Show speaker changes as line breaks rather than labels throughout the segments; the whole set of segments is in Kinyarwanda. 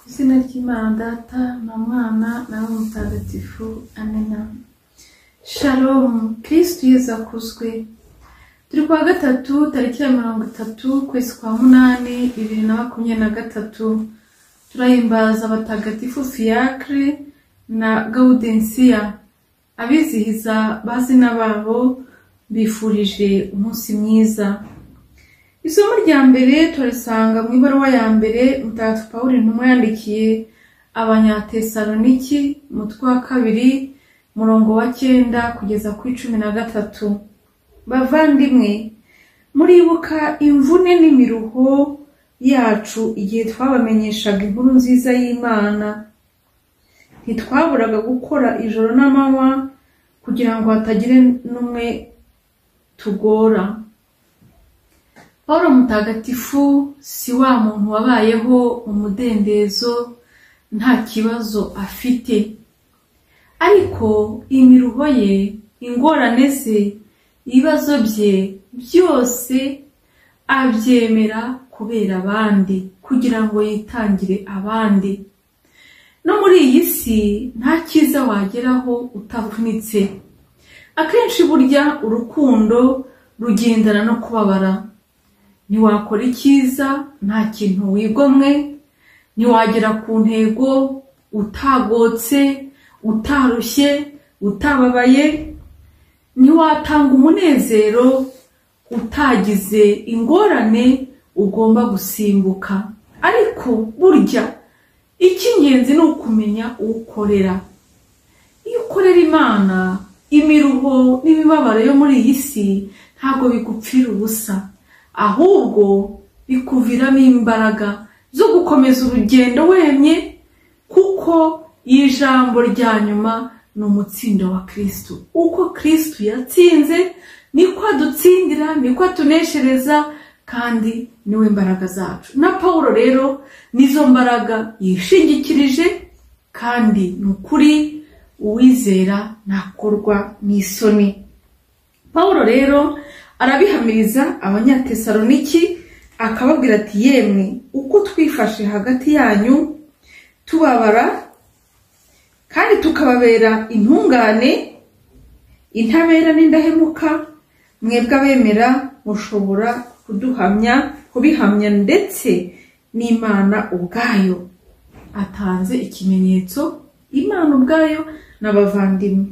izina ry'Imana Data na Mwana na we Mutagatifu amena shalomu kirisitu yezu akuzwe turi kuwa gatatu tariki ya mirongo itatu ukwezi kwa munani bibiri na makumyabiri na gatatu turahimbaza abatagatifu fiacre na gaudensiya abizihiza bazina babo bifurije umunsi mwiza isomo rya mbere turisanga mu ibaruwa ya mbere mutagatifu pawulo intumwa yandikiye abanyatesaloniki umutwe wa kabiri murongo wa cyenda kugeza ku cumi na gatatu bavandimwe muribuka imvune n'imiruho yacu igihe twabamenyeshaga inkuru nziza y'imana ntitwaburaga gukora ijoro n'amanywa kugira ngo hatagire n'umwe tugora Paulo mutagatifu si wa muntu wabayeho umudendezo nta kibazo afite ariko imiruho ye ingorane ze ibibazo bye byose abyemera kubera abandi kugira ngo yitangire abandi no muri iyi si nta cyiza wageraho utavunitse akenshi burya urukundo rugendana no kubabara ntiwakora icyiza nta kintu wigomwe ntiwagera ku ntego utagotse utarushye utababaye ntiwatanga umunezero utagize ingorane ugomba gusimbuka ariko burya icy'ingenzi ni ukumenya uwukorera iyo ukorera imana imiruho n'imibabaro yo muri iyi si ntabwo bigupfira ubusa ahubwo bikuviramo imbaraga zo gukomeza urugendo wemye kuko ijambo rya nyuma ni umutsindo wa kirisitu uko kirisitu yatsinze niko adutsindira niko atuneshereza kandi niwe mbaraga zacu na paul rero nizo mbaraga yishingikirije kandi ni ukuri uwizera ntakorwa n'isoni paul rero arabihamiriza abanyatesaloniki akababwira ati yemwe uko twifashe hagati yanyu tubabara kandi tukababera intungane intabera n'indahemuka mwebwe abemera mushobora kuduhamya kubihamya ndetse n'imana ubwayo atanze ikimenyetso imana ubwayo n'abavandimwe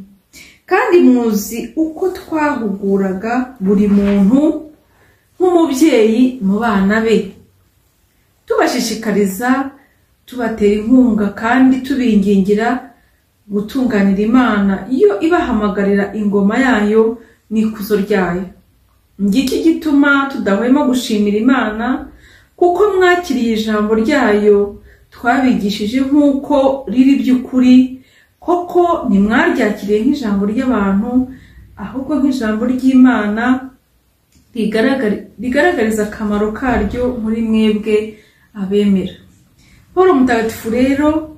kandi muzi uko twahuguraga buri muntu nk'umubyeyi mu bana be tubashishikariza tubatera inkunga kandi tubingingira gutunganira imana iyo ibahamagarira ingoma yayo n'ikuzo ryayo ngiki gituma tudahwema gushimira imana kuko mwakiriye ijambo ryayo twabigishije nk'uko riri by'ukuri koko ntimwaryakiriye nk'ijambo ry'abantu ahubwo nk'ijambo ry'imana rigaragariza akamaro karyo muri mwebwe abemera paul mutagatifu rero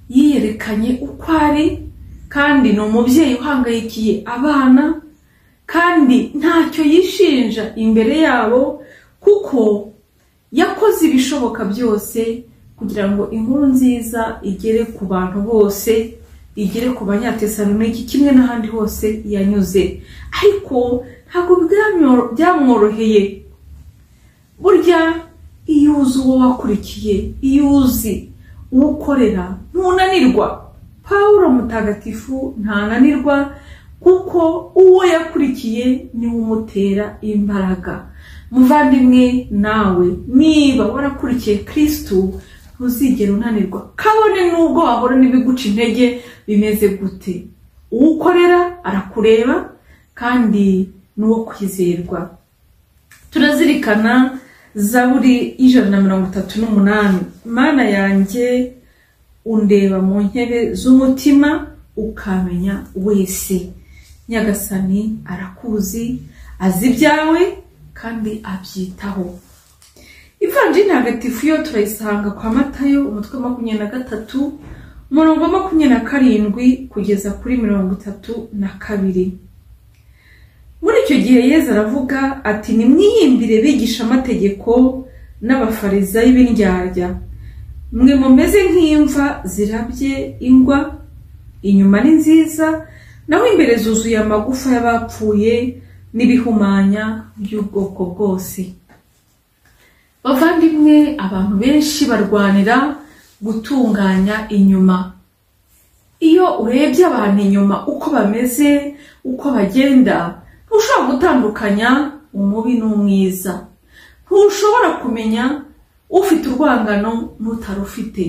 yiyerekanye uko ari kandi ni umubyeyi uhangayikiye abana kandi ntacyo yishinja imbere yabo kuko yakoze ibishoboka byose kugira ngo inkuru nziza igere ku bantu bose igere ku banyatesaloniki kimwe n'ahandi hose yanyuze ariko ntabwo byamworoheye burya iyo uzi uwo wakurikiye iyo uzi uwo ukorera ntunanirwa paul mutagatifu ntananirwa kuko uwo yakurikiye niwe umutera imbaraga muvandimwe nawe niba warakurikiye kirisitu ntuzigera unanirwa kabone n'ubwo wahora n'ibiguca intege bimeze gute uwukorera arakureba kandi n'uwo kwizerwa turazirikana zaburi y'ijana na mirongo itatu n'umunani mana yanjye undeba mu ntebe z'umutima ukamenya wese nyagasani arakuzi azi ibyawe kandi abyitaho ivanjiri ntagatifu yo turayisanga kwa matayo umutwe makumyabiri na gatatu umurongo wa makumyabiri na karindwi kugeza kuri mirongo itatu na kabiri muri icyo gihe yezu aravuga ati nimwiyimbire bigisha amategeko n'abafarizayi b'indyarya mwe mumeze nk'imva zirabye ingwa inyuma ni nziza naho imbere zuzuye amagufa y'abapfuye n'ibihumanya by'ubwoko bwose bavandimwe abantu benshi barwanira gutunganya inyuma iyo urebye abantu inyuma uko bameze uko bagenda ntushobora gutandukanya umubi n'umwiza ntushobora kumenya ufite urwangano n'utarufite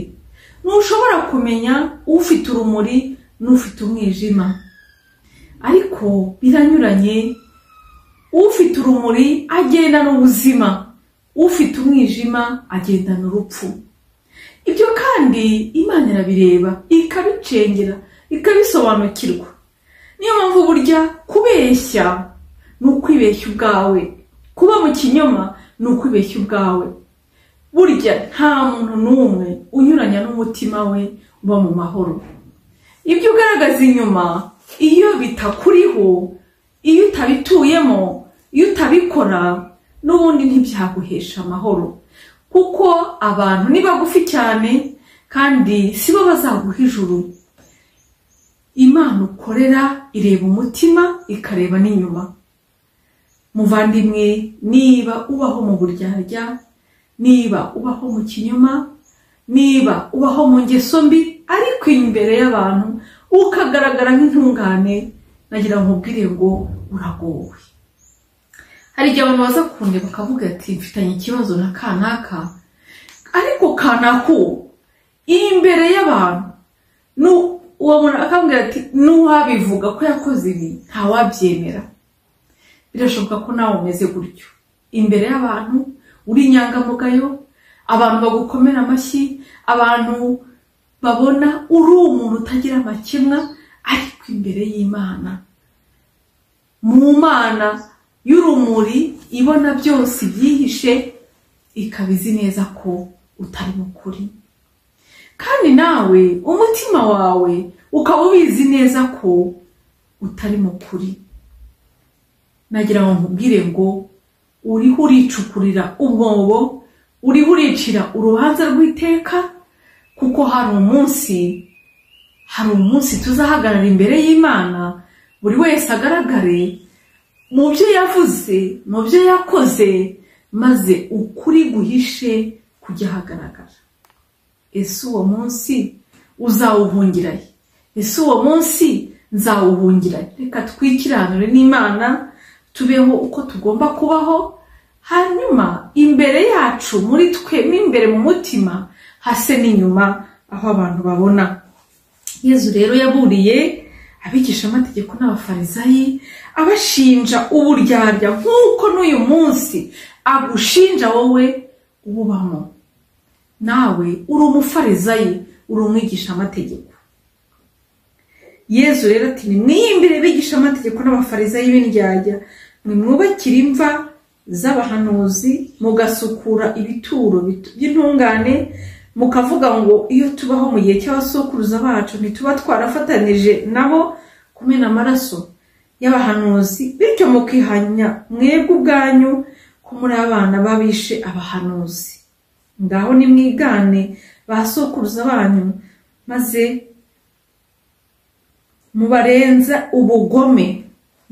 ntushobora kumenya ufite urumuri n'ufite umwijima ariko biranyuranye ufite urumuri agendana ubuzima ufite umwijima agendana urupfu ibyo kandi imana irabireba ikabicengera ikabisobanukirwa niyo mpamvu burya kubeshya ni ukwibeshya ubwawe kuba mu kinyoma ni ukwibeshya ubwawe burya nta muntu n'umwe unyuranya n'umutima we uba mu mahoro ibyo ugaragaza inyuma iyo bitakuriho iyo utabituyemo iyo utabikora n'ubundi ntibyaguhesha amahoro kuko abantu ni bagufi cyane kandi si bo bazaguha ijuru imana ukorera ireba umutima ikareba n'inyuma muvandimwe niba ubaho mu buryarya niba ubaho mu kinyoma niba ubaho mu ngeso mbi ariko imbere y'abantu ukagaragara nk'intungane nagira ngo ubwire ngo uragowe hari igihe abantu baza kundeba bakavuga ati mfitanye ikibazo na kanaka ariko kanaka uwo imbere y'abantu uwo muntu akambwira ati n'uwabivuga ko yakoze ibi ntawabyemera birashoboka ko nawe umeze gutyo imbere y'abantu uri inyangamugayo abantu bagukomera amashyi abantu babona uri umuntu utagira amakemwa ariko imbere y'imana mu mana y'urumuri ibona byose ibyihishe ikaba izi neza ko utari mukuri kandi nawe umutima wawe ukaba ubizi neza ko utari mukuri nagira ngo nkubwire ngo uriho uricukurira umwobo uriho uricira urubanza rw'iteka kuko hari umunsi hari umunsi tuzahagarara imbere y'imana buri wese agaragare mu byo yavuze mu byo yakoze maze ukuri guhishe kujya ahagaragara ese uwo munsi uzawuhungiraye ese uwo munsi nzawuhungiraye reka twikiranure n'imana tubeho uko tugomba kubaho hanyuma imbere yacu muri twe mo imbere mu mutima hase n'inyuma aho abantu babona yezu rero yaburiye abigisha amategeko n'abafarizayi abashinja uburyarya nk'uko n'uyu munsi agushinja wowe ububamo nawe uri umufarizayi uri umwigisha amategeko yezu rero ati nimwiyimbire bigisha amategeko n'abafarizayi b'indyarya nimwubakire imva z'abahanuzi mugasukura ibituro by'intungane mukavuga ngo iyo tubaho mu gihe cy'abasokuruza bacu ntituba twarafatanije nabo kumena amaraso y'abahanuzi bityo mukihanya mwebwe ubwanyu ko muri abana babishe abahanuzi ngaho nimwigane ba sokuruza banyu maze mubarenza ubugome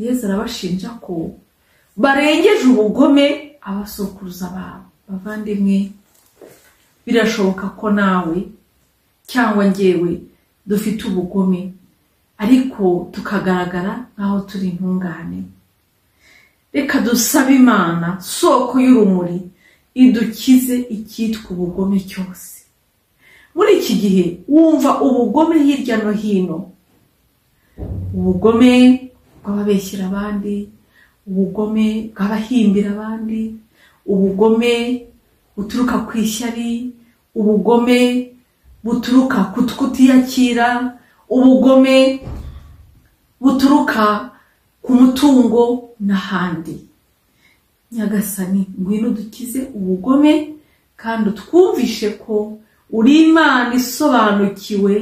yezu arabashinja ko barengeje ubugome abasokuruza babo bavandimwe birashoboka ko nawe cyangwa ngewe dufite ubugome ariko tukagaragara nk'aho turi intungane reka dusabe imana soko y'urumuri idukize icyitwa ubugome cyose muri iki gihe wumva ubugome hirya no hino ubugome bw'ababeshyira abandi ubugome bw'abahimbira abandi ubugome buturuka ku ishyari ubugome buturuka ku kutiyakira ubugome buturuka ku mutungo n'ahandi nyagasani ngwino dukize ubugome kandi utwumvishe ko uri imana isobanukiwe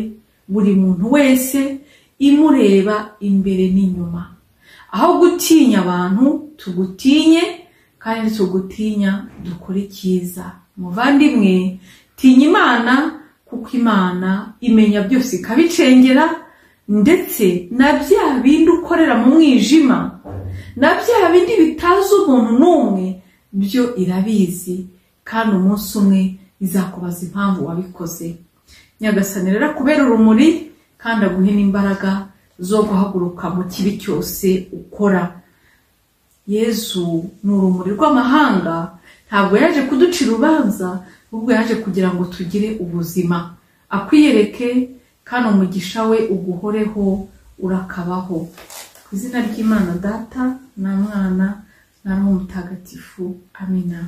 buri muntu wese imureba imbere n'inyuma aho gutinya abantu tugutinye kandi tugutinya dukore icyiza muvandimwe tinya imana kuko imana imenya byose ikabicengera ndetse na bya bindi ukorera mu mwijima na bya bindi bitazi umuntu n'umwe byo irabizi kandi umunsi umwe izakubaza impamvu wabikoze nyagasani rero kubera urumuri kandi aguhe n'imbaraga zo guhaguruka mu kibi cyose ukora yezu ni urumuri rw'amahanga ntabwo yaje kuduca urubanza ahubwo yaje kugira ngo tugire ubuzima akwiyereke kandi umugisha we uguhoreho urakabaho ku izina ry'imana data na mwana na roho mutagatifu amina